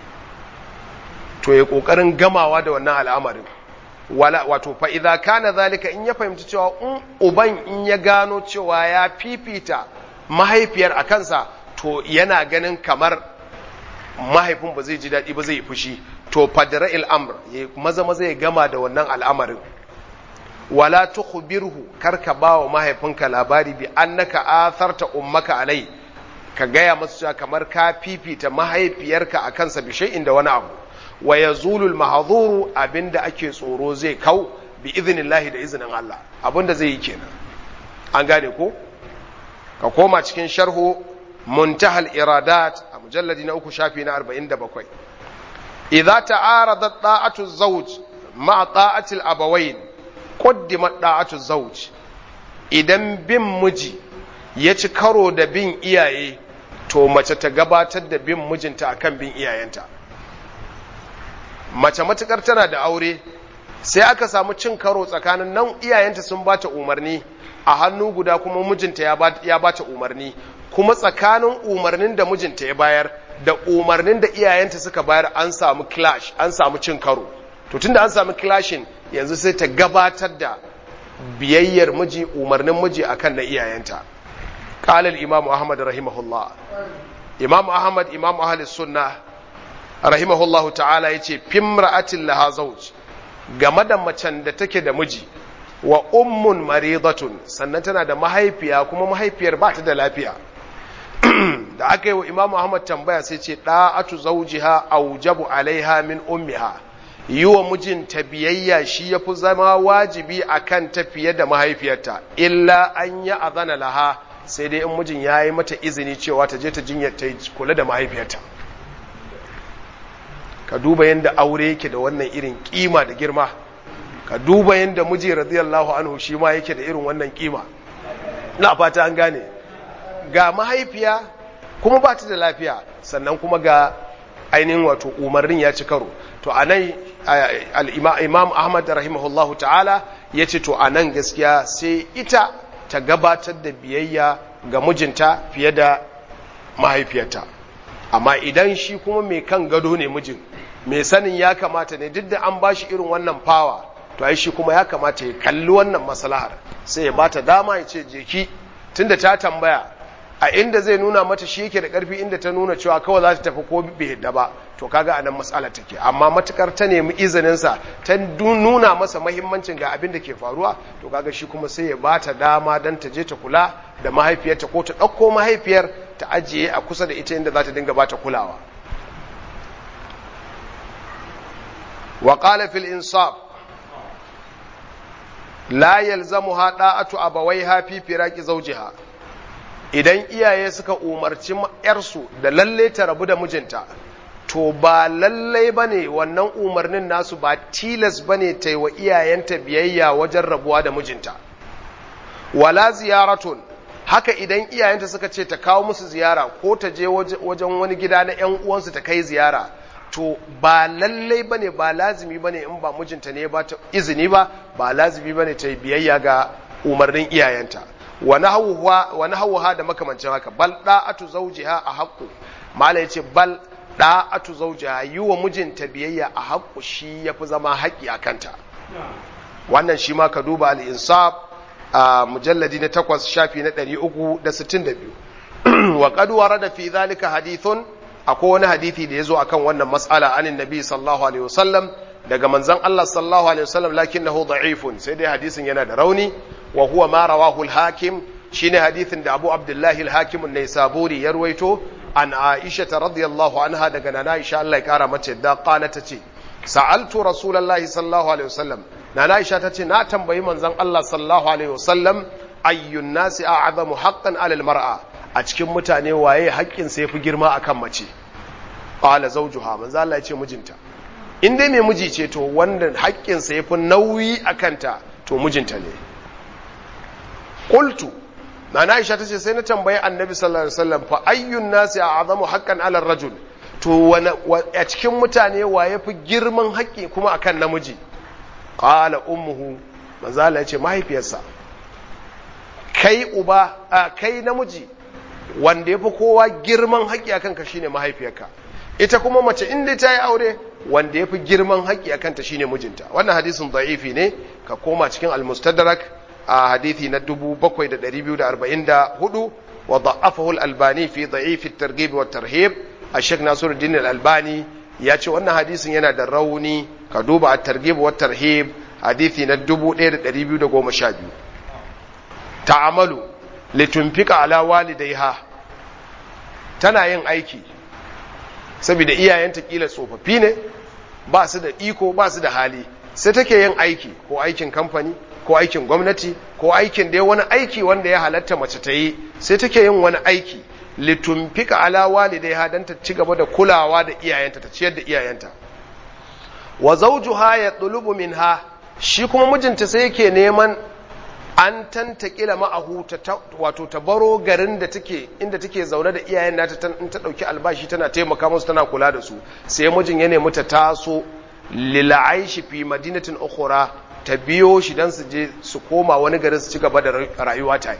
S1: to ya kokarin gamawa da wannan al'amarin wala wato fa idza kana zalika in ya fahimci cewa in uban in ya gano cewa ya fifita mahaifiyar a kansa to yana ganin kamar mahaifin ba zai ji daɗi ba zai fushi to fadra'il amr ya maza maza ya gama da wannan al'amarin wala tukhbirhu karka bawa mahaifinka labari bi annaka atharta ummaka alai ka gaya masa cewa kamar ka fifita mahaifiyarka a kansa bi shay'in da wani abu wa yazulul mahdhuru abinda ake tsoro zai kau bi idnillahi da izinin Allah abinda zai yi kenan an gane ko ka koma cikin sharhu muntahal iradat a mujalladi na uku shafi na 47 idza ta'aradat ta'atu zawj ma'a ta'ati al-abawayn qaddimat ta'atu zawj idan bin miji ya ci karo da bin iyaye to mace ta gabatar da bin mijinta akan bin iyayenta mace matukar tana da aure sai aka samu cin karo tsakanin nan iyayenta sun bata umarni a hannu guda kuma mijinta ya bata umarni kuma tsakanin umarnin da mijinta ya bayar da umarnin da iyayenta suka bayar an samu clash an samu cin karo to tunda an samu clashin yanzu sai ta gabatar da biyayyar miji umarnin miji akan na iyayenta qala al-imam ahmad rahimahullah imam ahmad imam ahli sunnah rahimahullahu ta'ala yace fimra'atin laha zawj game da macen da take da miji wa ummun maridatun sannan tana da mahaifiya kuma mahaifiyar ba ta da lafiya da aka yi wa imam ahmad tambaya sai ce da'atu zawjiha aujabu alaiha min ummiha yi wa mijinta biyayya shi ya fi zama wajibi a kan fiye da mahaifiyarta illa an yi azana laha sai dai in mijin ya yi mata izini cewa ta je ta jinyar ta kula da mahaifiyarta ka duba yadda aure yake da wannan irin kima da girma ka duba yadda miji radiyallahu anhu shi ma yake da irin wannan kima na fata an gane ga mahaifiya kuma ba ta da lafiya sannan kuma ga ainihin wato umarnin ya ci karo to a nan imam ahmad rahimahullahu ta'ala ya ce to a nan gaskiya sai ita ta gabatar da biyayya ga mijinta fiye da mahaifiyarta amma idan shi kuma mai kan gado ne mijin mai sanin ya kamata ne duk da an ba shi irin wannan fawa to ai shi kuma ya kamata ya kalli wannan maslahar sai ya bata dama ya ce jeki tunda ta tambaya a inda zai nuna mata shi yake da karfi inda ta nuna cewa kawai za ta tafi ko bai yadda ba to kaga anan matsala take amma matukar ta nemi izinin sa ta nuna masa mahimmancin ga abin da ke faruwa to kaga shi kuma sai ya bata dama dan ta je ta kula da mahaifiyarta ko ta ɗauko mahaifiyar ta ajiye a kusa da ita inda za ta dinga bata kulawa wa qala fil insaf la yalzamuha da'atu abawaiha fi firaqi zawjiha idan iyaye suka umarci ‘yarsu da lalle ta rabu da mijinta, to ba lallai ba ne wannan umarnin nasu ba tilas ba ne ta yi wa iyayenta biyayya wajen rabuwa da mijinta. Wala ziyaratun, haka idan iyayenta suka ce ta kawo musu ziyara ko ta je wajen wani gida na ‘yan uwansu ta kai ziyara, to ba lallai ba ne ba lazimi ba ne in ba mijinta ne ba ta izini ba, ba lazimi ba ne ta yi biyayya ga umarnin iyayenta. wani hauwa da makamancin haka bal da'atu zawjiha a haƙƙo mala yace bal da'atu zawjiha yi wa mijinta biyayya a haƙƙo shi yafi zama haƙƙi a kanta wannan shi ma ka duba al-insaf a mujalladi na takwas shafi na ɗari uku da sittin da biyu wa qad warada fi zalika hadithun akwai wani hadithi da ya zo akan wannan mas'ala anin nabi sallallahu alaihi wasallam daga manzon Allah sallallahu alaihi wasallam lakinnahu da'ifun sai dai hadisin yana da rauni wa huwa ma rawahu al-hakim shine hadisin da Abu Abdullah al-Hakim an-Naisaburi ya ruwaito an Aisha radhiyallahu anha daga nana Aisha Allah ya kara mata yadda qala tace sa'altu rasulullahi sallallahu alaihi wasallam nana Aisha tace na tambayi manzon Allah sallallahu alaihi wasallam ayyun nasi a'zamu haqqan 'ala al-mar'a a cikin mutane waye haƙƙin sa yafi girma akan mace qala zawjuha manzon Allah ya ce mijinta in dai mai miji ce to wanda haƙƙinsa ya fi nauyi a kanta to mijinta ne ƙultu na na isha ta ce sai na tambayi annabi sallallahu alaihi wasallam fa ayyun nasi a azamu haƙƙan alar rajul to a cikin mutane wa ya fi girman haƙƙi kuma akan namiji ƙala ummuhu manzala ya ce mahaifiyarsa kai uba a kai namiji wanda ya fi kowa girman haƙƙi akan ka shine mahaifiyarka ita kuma mace inda ta yi aure wanda ya fi girman haƙƙi a kanta shine mijinta wannan hadisin da'ifi ne ka koma cikin almustadrak a hadithi na 7244 wa da'afahu al-albani fi da'ifi at-targhib wa tarhib a Sheikh Nasiruddin al-Albani ya ce wannan hadisin yana da rauni ka duba at-targhib wa tarhib hadithi na 1212 ta'amalu litunfika ala walidayha tana yin aiki saboda iyayenta kila tsofaffi ne ba su da iko ba su da hali sai take yin aiki ko aikin kamfani ko aikin gwamnati ko aikin dai wani aiki wanda ya halatta mace ta yi sai take yin wani aiki litumfika ala walidaiha dan ta ci gaba da kulawa da iyayenta ta ciyar da iyayenta wa zawjuha yatlubu minha shi kuma mijinta sai yake neman an tantakila ma'ahu wato ta baro garin da take inda take zaune da iyayen nata in ta dauki albashi tana taimaka musu tana kula da su sai mijin ya nemi ta taso lil'aishi fi madinatin ukhra ta biyo shi dan su je su koma wani garin su ci gaba da rayuwa tare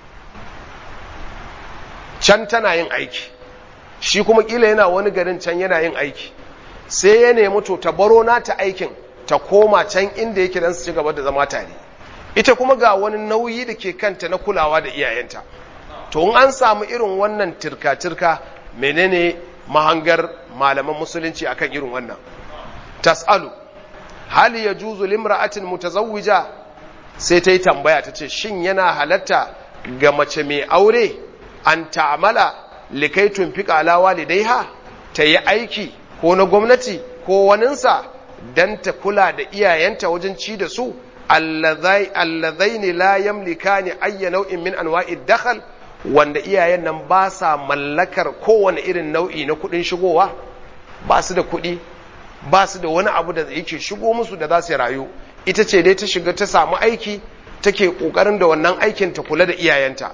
S1: can tana yin aiki shi kuma kila yana wani garin can yana yin aiki sai ya nemi to ta baro nata aikin ta koma can inda yake dan su ci gaba da zama tare ita kuma ga wani nauyi da ke kanta na kulawa da iyayenta to in an samu irin wannan tirka-tirka menene mahangar malaman musulunci akan irin wannan tas'alu hali ya juzu limra'atin mutazawwija sai ta yi tambaya ta ce shin yana halatta ga mace mai aure an ta'amala likai tunfika ala walidaiha ta yi aiki ko na gwamnati ko waninsa don ta kula da iyayenta wajen ci da su allazaini la yamlikani ayya nau'in min anwa'id dakhal wanda iyayen nan ba sa mallakar kowane irin nau'i na kudin shigowa ba su da kudi ba su da wani abu da yake shigo musu da za su rayu ita ce dai ta shiga ta samu aiki take kokarin da wannan aikin ta kula da iyayenta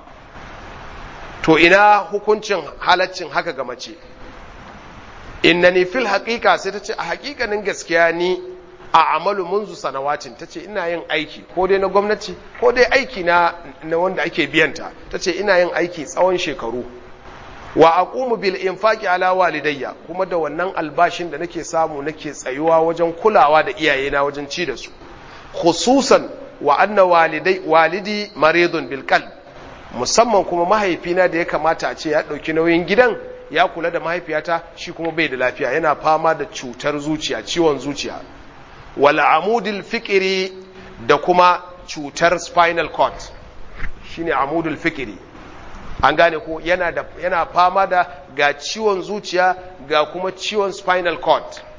S1: to ina hukuncin halaccin haka ga mace innani fil haqiqa sai ta ce a haƙiƙanin gaskiya ni a amalu munzu sanawatin ta ce ina yin aiki ko dai na gwamnati ko dai aiki na, na wanda ake biyanta ta ce ina yin aiki tsawon shekaru wa aqumu bil infaqi ala walidayya kuma da wannan albashin da nake samu nake tsayuwa wajen kulawa da iyayena wajen ci da su khususan wa anna walidai walidi maridun bil qalb musamman kuma mahaifina da ya kamata a ce ya dauki nauyin gidan ya kula da mahaifiyata shi kuma bai da lafiya yana fama da cutar zuciya ciwon zuciya wal amudil fikiri da kuma cutar spinal cord shine amudul fikiri an gane ko yana da yana fama da ga ciwon zuciya ga kuma ciwon spinal cord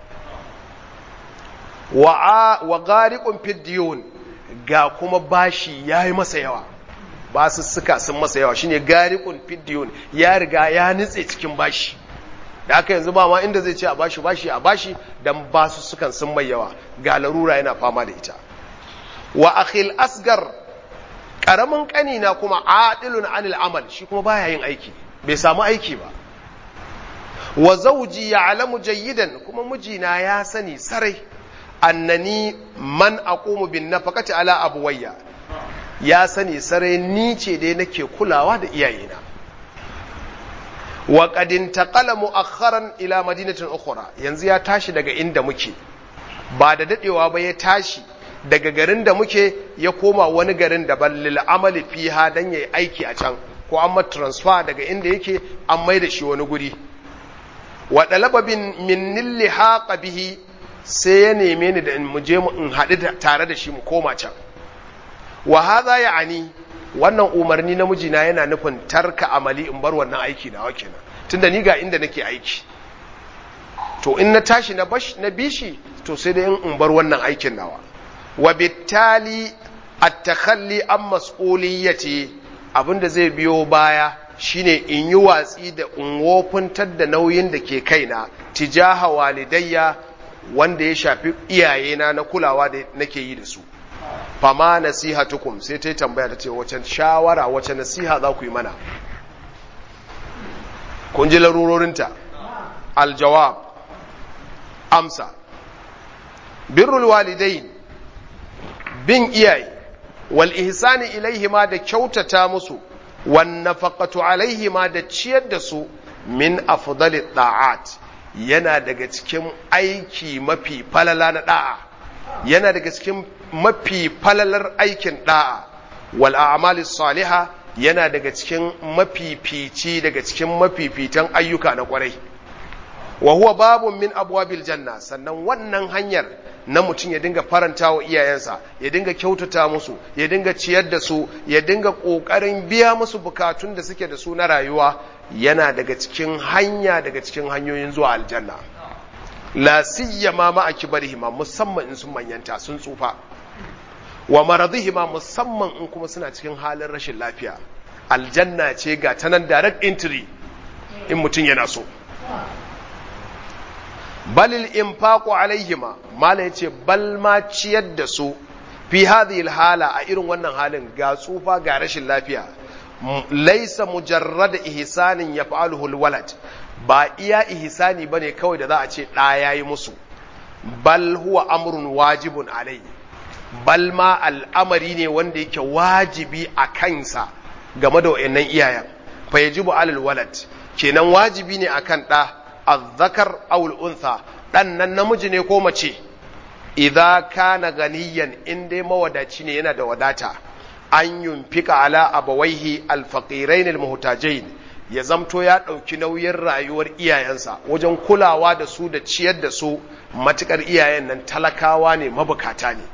S1: wa wa gariqun fidyun ga kuma bashi yayi masa yawa basu suka sun masa yawa shine gariqun fidyun ya riga ya nitse cikin bashi da aka yanzu ba ma inda zai ce a bashi bashi a bashi dan basu sukan sun mai yawa ga larura yana fama da ita wa akhil asgar karamin kanina kuma adilun anil amal shi kuma baya yin aiki bai samu aiki ba wa zawji ya'lamu jayyidan kuma mijina ya sani sarai annani man aqumu bin nafaqati ala abuwayya ya sani sarai ni ce dai nake kulawa da iyayena wa qad intaqala mu'akhkharan ila madinatin ukhra yanzu ya tashi daga inda muke ba da dadewa ba ya tashi daga garin da muke ya koma wani garin da ballil amali fiha dan yayi aiki a can ko an transfer daga inda yake an mai da shi wani guri wa dalaba bin min lihaqa bihi sai ya neme ni da in mu je mu in haɗu tare da shi mu koma can wa hadha ya'ani wannan umarni na mijina yana nufin tarka amali in bar wannan aiki nawa kenan tunda ni ga inda nake aiki to in na tashi na bash na bishi to sai dai in bar wannan aikin nawa wa bittali at-takhalli an mas'uliyyati abinda zai biyo baya shine in yi watsi da unwofuntar da nauyin da ke kaina tijaha walidayya wanda ya shafi iyayena na kulawa da nake yi da su fama nasihatukum sai ta yi tambaya ta ce wace shawara wace nasiha za ku yi mana kun ji larurorinta aljawab amsa birrul walidain bin iyaye wal ihsani ilaihima da kyautata musu wan nafaqatu alaihima da ciyar da su min afdali da'at yana daga cikin aiki mafi falala na da'a yana daga cikin mafi falalar aikin da'a wal a'mali salihah yana daga cikin mafifici daga cikin mafifitan ayyuka na kwarai wa huwa babun min abwabil janna sannan wannan hanyar na mutum ya dinga faranta wa iyayensa ya dinga kyautata musu ya dinga ciyar da su ya dinga kokarin biya musu bukatun da suke da su na rayuwa yana daga cikin hanya daga cikin hanyoyin zuwa aljanna la siyama ma akibarihima musamman in sun manyanta sun tsufa wa maradihima musamman in kuma suna cikin halin rashin lafiya aljanna ce ga tanan direct entry in mutum yana so balil infaqu alaihima mala yace bal ma ciyar da su fi hadhihi hala a irin wannan halin ga tsufa ga rashin lafiya laysa mujarrad ihsanin yaf'aluhu alwalad ba iya ihsani bane kawai da za a ce da yayi musu bal huwa amrun wajibun alai bal ma al'amari ne wanda yake wajibi a kansa game da wayannan iyayen fa yajibu alal walad kenan wajibi ne akan ɗa azzakar awul untha ɗan nan namiji ne ko mace idza kana ganiyan in dai mawadaci ne yana da wadata an yunfika ala abawaihi alfaqirain almuhtajain ya zamto ya ɗauki nauyin rayuwar iyayensa wajen kulawa da su da ciyar da su matukar iyayen nan talakawa ne mabukata ne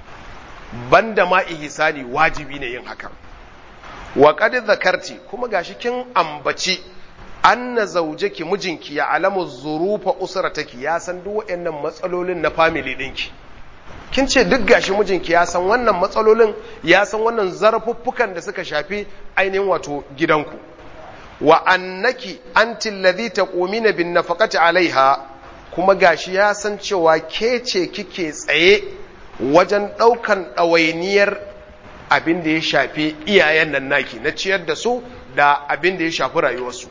S1: banda ma ihsani wajibi ne yin hakan wa qad zakarti kuma gashi kin ambaci anna zaujaki mijinki ya alamu zurufa usrataki ya san duk waɗannan matsalolin na family ɗinki kin ce duk gashi mijinki ya san wannan matsalolin ya san wannan zarfuffukan da suka shafi ainihin wato gidanku wa annaki anti alladhi taqumina bin nafaqati alaiha kuma gashi ya san cewa ke ce kike tsaye wajen ɗaukan ɗawainiyar abin da ya shafi iyayen nan naki na ciyar da su da abin da ya shafi rayuwarsu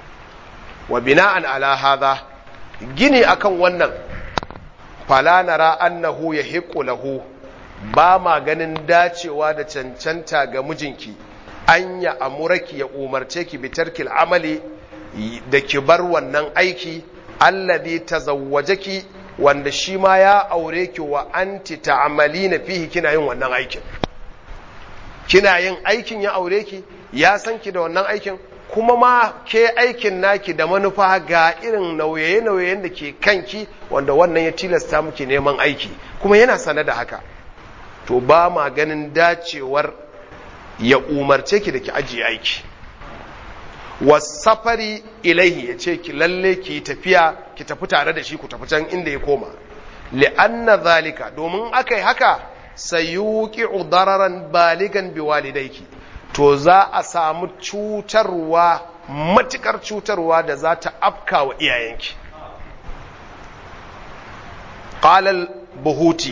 S1: wa bina'an ala hadha gini akan wannan fala nara annahu yahiqqu lahu ba ma ganin dacewa da cancanta ga mijinki an ya amuraki ya umarce ki bi tarkil amali da ki bar wannan aiki alladhi tazawwajaki wanda shi ma ya aure ki wa anti ta'malina fihi kina yin wannan aikin kina yin aikin ya aure ki ya san ki da wannan aikin kuma ma ke aikin naki da manufa ga irin nauye-nauyen da ke kanki wanda wannan ya tilasta muke neman aiki kuma yana sane da haka to ba ma ganin dacewar ya umarce ki da ki ajiye aiki wasafari ilaihi ya ce ki lalle ki tafiya ki tafi tare da shi ku tafi can inda ya koma li'anna zalika domin aka yi haka sayuqi'u dararan baligan biwalidayki to za a samu cutarwa matukar cutarwa da za ta afka wa iyayenki qalal buhuti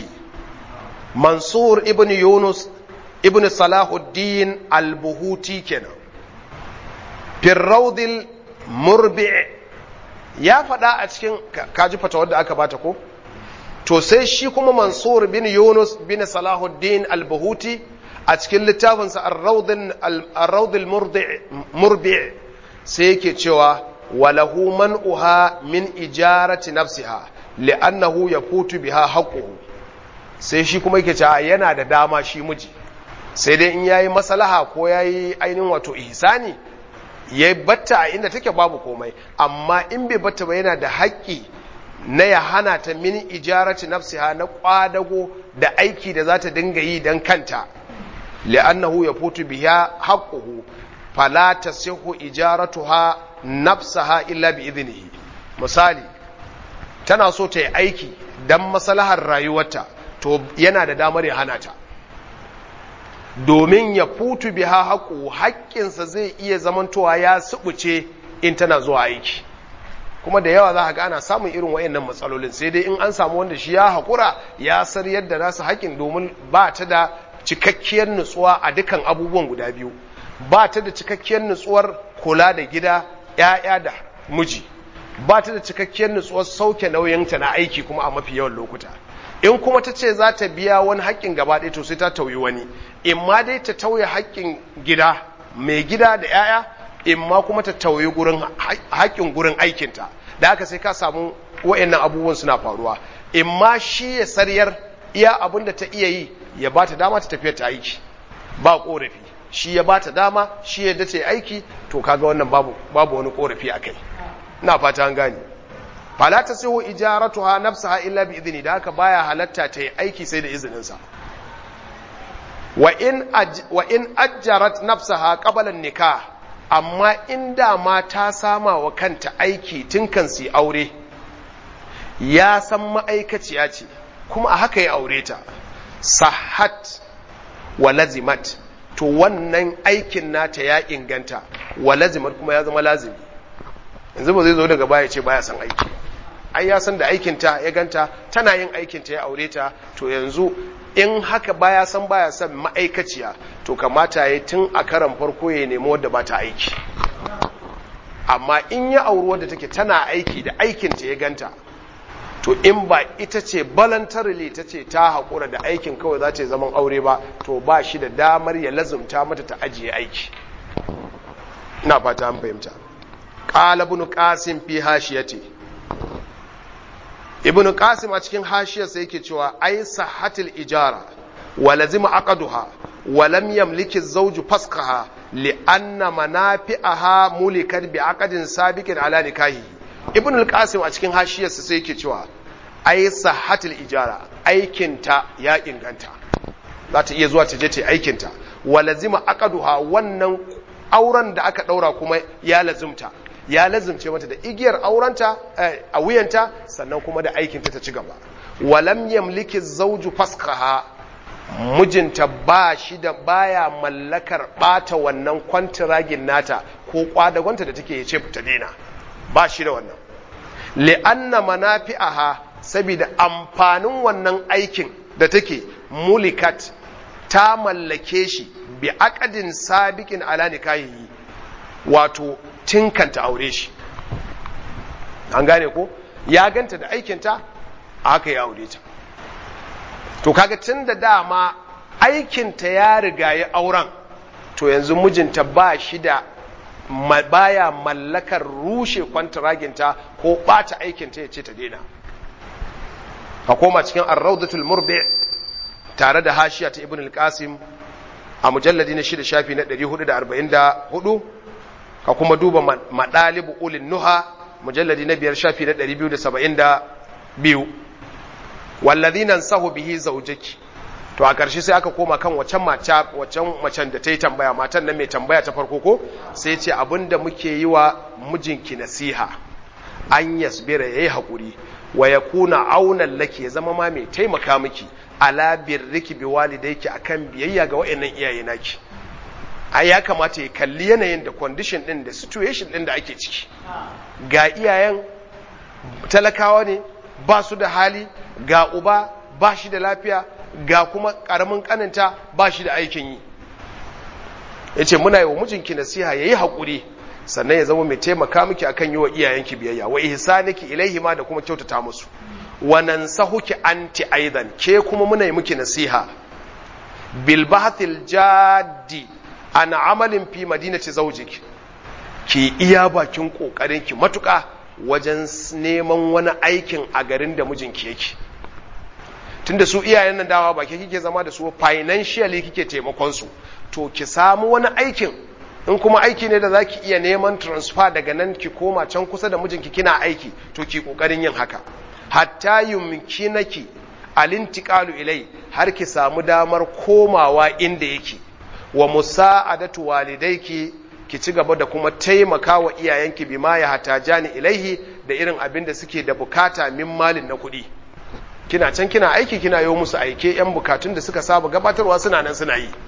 S1: mansur ibn yunus ibn salahuddin al-buhuti kenan firraudil murbi ya faɗa a cikin kaji fata wadda aka bata ko to sai shi kuma mansur bin yunus bin salahuddin al-buhuti a cikin littafinsa ar-raudil murbi sai yake cewa walahu man'uha min ijarati nafsiha li'annahu yafutu biha haqquhu sai shi kuma yake cewa yana da dama shi miji sai dai in yayi maslaha ko yayi ainihin wato ihsani ya batta a inda take babu komai amma in bai batta ba yana da haƙƙi na ya hana ta min ijarati nafsiha na kwadago da aiki da za ta dinga yi don kanta li'annahu yafutu biha haqquhu fala tasihu ijaratuha nafsaha illa bi idnihi misali tana so ta yi aiki dan maslahar rayuwarta to yana da damar ya hana ta domin ya futu biha haƙo haƙƙinsa zai iya zamantowa ya subuce in tana zuwa aiki kuma da yawa za a ga ana samun irin wayannan matsalolin sai dai in an samu wanda shi ya haƙura ya sar yadda nasu haƙƙin domin ba ta da cikakkiyar nutsuwa a dukan abubuwan guda biyu ba ta da cikakkiyar nutsuwar kula da gida ‘ya'ya da miji ba ta da cikakkiyar nutsuwar sauke nauyinta na aiki kuma a mafi yawan lokuta in kuma ta ce za ta biya wani haƙƙin gaba ɗaya to sai ta tauyi wani in ma dai ta tauye haƙƙin gida mai gida da 'ya'ya in ma kuma ta tauye gurin haƙƙin gurin aikinta da haka sai ka samu wa'annan abubuwan suna faruwa in ma shi ya sariyar iya abin da ta iya yi ya ba ta dama ta tafiya ta aiki ba ƙorafi shi ya ba ta dama shi ya dace aiki to kaga wannan babu babu wani ƙorafi a kai ina fata an gane fala ta sihu ijaratuha nafsaha illa bi idni da haka baya halatta ta yi aiki sai da izininsa wa in wa in ajjarat nafsaha qabla nikah amma inda ma ta sama wa kanta aiki tun kan su aure ya san ma'aikaciya ce kuma a haka ya aure ta sahat wa lazimat to wannan aikin nata ya inganta wa lazimat kuma ya zama lazimi yanzu ba zai zo daga baya ce baya san aiki ai ya san da aikinta ya ganta tana yin aikinta ya aure ta to yanzu in haka baya san baya san ma'aikaciya to kamata ya tun a karan farko ya nemi wadda ba ta aiki amma in ya auri wadda take tana aiki da aikinta ya ganta to in ba ita ce voluntarily ta ce ta haƙura da aikin kawai za ta yi zaman aure ba to ba shi da damar ya lazumta mata ta ajiye aiki ina fata an fahimta qala ibn qasim fi hashiyati ibn qasim a cikin hashiyarsa yake cewa ai sahhatil ijara wa lazima aqaduha wa lam yamliki zawju fasqaha li anna manafi'aha mulikat bi aqdin sabiqin ala nikahi ibn al-qasim a cikin hashiyarsa sai yake cewa ai sahhatil ijara aikinta ya inganta za ta iya zuwa ta je ta aikinta wa lazima aqaduha wannan auren da aka daura kuma ya lazumta ya lazumce mata da igiyar aurenta a wuyanta sannan kuma da aikinta ta ci gaba walam yamliki zawju faskaha mijinta ba shi da baya mallakar bata wannan kwantiragin nata ko kwadagonta da take ce ta daina ba shi da wannan li'anna manafi'aha saboda amfanin wannan aikin da take mulikat ta mallake shi bi aqdin sabiqin ala nikahihi wato tinkanta aure shi an gane ko ya ganta da aikinta aka yi aure ta to kaga tun da dama aikinta ya riga ya auren to yanzu mijinta ba shi da baya mallakar rushe kwantaraginta ko bata aikinta ya ce ta daina ka koma cikin arraudatul murbi tare da hashiya ta ibn al-qasim a mujalladi na shida shafi na 444 ka kuma duba madalibu ulin nuha mujalladi na biyar shafi na 272 wallazina sahu bihi zaujaki to a ƙarshe sai aka koma kan wacan mata wacan macen da ta yi tambaya matan nan mai tambaya ta farko ko sai ce abinda muke yi wa mijinki nasiha an yasbira yayi hakuri wa yakuna aunan laki ya zama ma mai taimaka miki ala birriki bi walidayki akan biyayya ga wayannan iyaye naki ai ya kamata ya kalli yanayin da condition din da situation din da ake ciki ga iyayen talakawa ne ba su da hali ga uba ba shi da lafiya ga kuma karamin kaninta ba shi da aikin yi ya ce muna yi wa mijinki nasiha ya yi haƙuri sannan ya zama mai taimaka miki akan yi wa iyayenki biyayya wa ihsaniki ilaihi ma da kuma kyautata musu wa nansahuki anti aidan ke kuma muna yi miki nasiha bil bahthil jaddi an amalin fi madinati zawjiki ki iya bakin kokarin ki matuƙa wajen neman wani aikin a garin da mijinki yake tunda su iyayen nan dawa ba ke kike zama da su financially kike taimakon su to ki samu wani aikin in kuma aiki ne da zaki iya neman transfer daga nan ki koma can kusa da mijinki kina aiki to ki kokarin yin haka hatta yumkinaki alintiqalu ilai har ki samu damar komawa inda yake wa musa'adatu walidayki ki ci gaba da kuma taimaka wa iyayenki bima ya hatajani ilaihi da irin abin da suke da bukata min malin na kuɗi kina can kina aiki kina yi musu aike yan bukatun da suka saba gabatarwa suna nan suna yi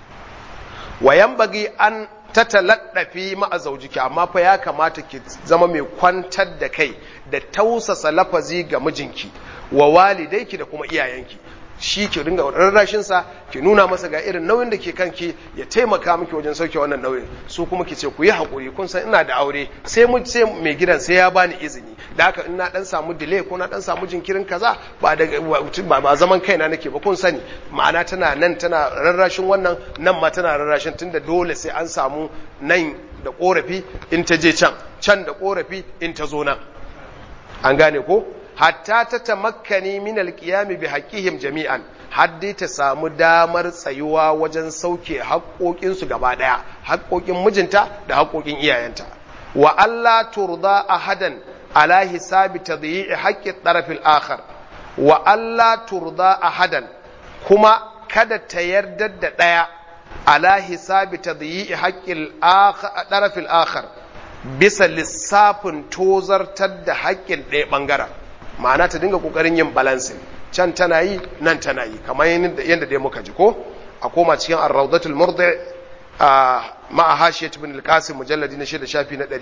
S1: wayan bagi an tataladdafi ma'a zaujiki amma fa ya kamata ki zama mai kwantar da kai da tausasa lafazi ga mijinki wa walidayki da kuma iyayenki shi ki ringa rarrashin sa ki nuna masa ga irin nauyin da ke kanki ya taimaka miki wajen sauke wannan nauyin su kuma ki ce ku yi hakuri kun san ina da aure sai mu sai mai gidan sai ya bani izini da haka in na dan samu delay ko na dan samu jinkirin kaza ba da ba, ba zaman kaina nake ba kun sani ma'ana tana nan tana rarrashin wannan nan ma tana rarrashin tunda dole sai an samu nan da korafi in ta je can can da korafi in ta zo nan an gane ko hatta ta tamakkani min alqiyami bi haqqihim jami'an haddi ta samu damar tsayuwa wajen sauke haƙoƙin su gaba daya haƙoƙin mijinta da haƙoƙin iyayenta wa alla turda ahadan ala hisabi tadyi'i haqqi tarafil akhar wa alla turda ahadan kuma kada ta yarda da daya ala hisabi tadyi'i haqqi tarafil akhar bisa lissafin tozartar da haƙƙin ɗaya ɓangaren ma'ana ta dinga ƙoƙarin yin balansin can tana yi nan tana yi kamar yadda dai muka ji ko a koma cikin arraudatul murdi a ma'a hashiyat ibn al-qasim mujalladi na shida shafi na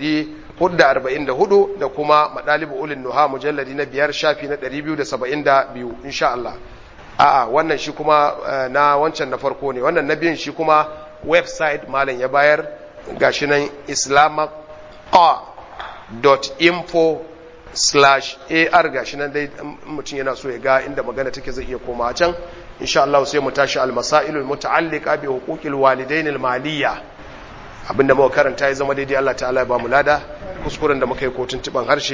S1: 444 da kuma madalibu ulin nuha mujalladi na biyar shafi na 272 insha Allah a'a wannan shi kuma na wancan na farko ne wannan na biyun shi kuma website malam ya bayar gashi nan islamaqa.info slash ar gashi nan dai mutum yana so ya ga inda magana take zai iya koma can insha Allah sai mu tashi al-masailul muta'alliqa bi huquqil walidain al-maliyya abinda muka karanta ya zama daidai Allah ta'ala ya ba mu lada kuskuren da muka yi kotun tiban harshe